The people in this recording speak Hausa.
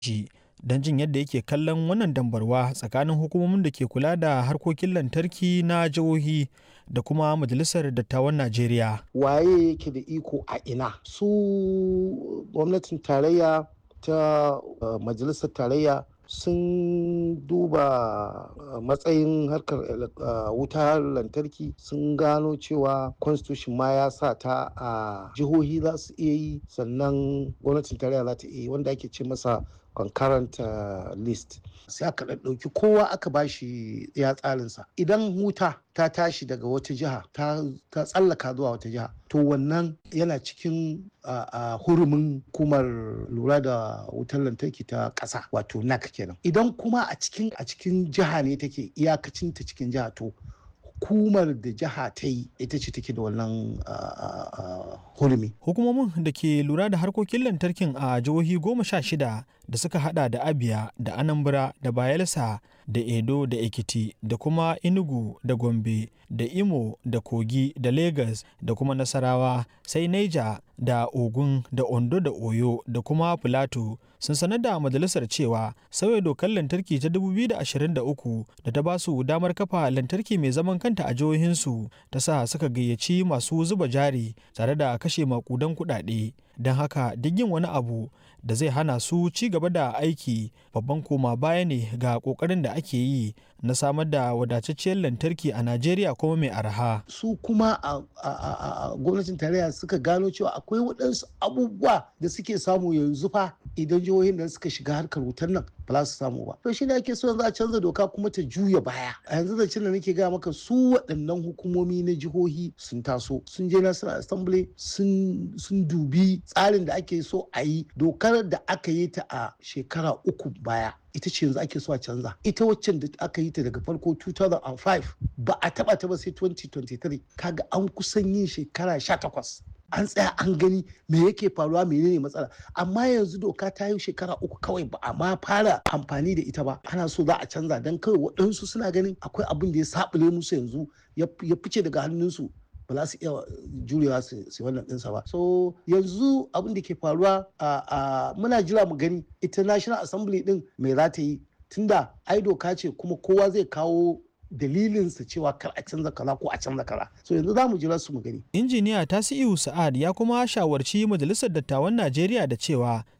shi don jin yadda yake kallon wannan dambarwa tsakanin hukumomin da ke kula da harkokin lantarki na jihohi da kuma majalisar dattawan najeriya waye yake da iko a ina su gwamnatin tarayya ta uh, majalisar tarayya sun duba uh, matsayin harkar uh, wutar lantarki sun gano cewa constitution ma ya sa ta a uh, jihohi za su iya yi sannan gwamnatin tarayya za ta iya yi wanda ake ce masa concurrent uh, list sai aka ɗauki kowa aka bashi ya tsarinsa idan wuta ta tashi daga wata jiha ta tsallaka zuwa wata jiha to wannan yana cikin uh, uh, hurumin hukumar lura da wutar lantarki ta ƙasa wato nac kenan idan kuma a cikin a cikin jiha ne take iyakacin ta cikin jiha to hukumar da jiha ta yi ita ce take da wannan hurumi. Hukumomin da ke lura da harkokin lantarkin a jihohi goma sha shida da suka hada da Abia da Anambra da Bayelsa da Edo da Ekiti da kuma Enugu da Gombe da Imo da Kogi da Lagos da kuma Nasarawa sai Niger da Ogun da Ondo da Oyo da kuma Plateau sun sanar da majalisar cewa sauya dokar lantarki ta 2023 da ta ba su damar kafa lantarki mai zaman kanta a jihohinsu ta sa suka gayyaci masu zuba jari tare da kashe makudan kuɗaɗe don haka duk yin wani abu da zai hana su ci gaba da aiki babban koma baya ne ga kokarin da ake yi na samar da wadatacciyar lantarki a najeriya kuma mai arha su kuma a gwamnatin tarayya suka gano cewa akwai waɗansu abubuwa da suke samu yanzu fa idan jihohin da suka shiga harkar wutar nan ba za su samu ba to shi ne ake so yanzu a canza doka kuma ta juya baya a yanzu da da nake gaya maka su waɗannan hukumomi na jihohi sun taso sun je national assembly sun dubi tsarin da ake so a yi dokar da aka yi ta a shekara uku baya ita ce yanzu ake so a canza ita waccan da aka yi ta daga farko 2005 ba a taba ta ba sai 2023 kaga an kusan yin shekara 18 an tsaya an gani me yake faruwa menene matsala amma yanzu doka ta yi shekara uku kawai ba a ma fara amfani da ita ba ana so za a canza don kawai waɗansu suna ganin akwai abin da ya saɓule musu yanzu ya fice daga hannunsu ba za su iya jurewa su wannan ɗinsa ba so yanzu abin da ke faruwa a muna jira mu gani ita national assembly din me za ta yi tunda ai doka ce kuma kowa zai kawo dalilinsa cewa kar a canza kaza ko a canza kaza so yanzu za mu jira su mu gani injiniya tasiu sa'ad ya kuma shawarci majalisar dattawan najeriya da cewa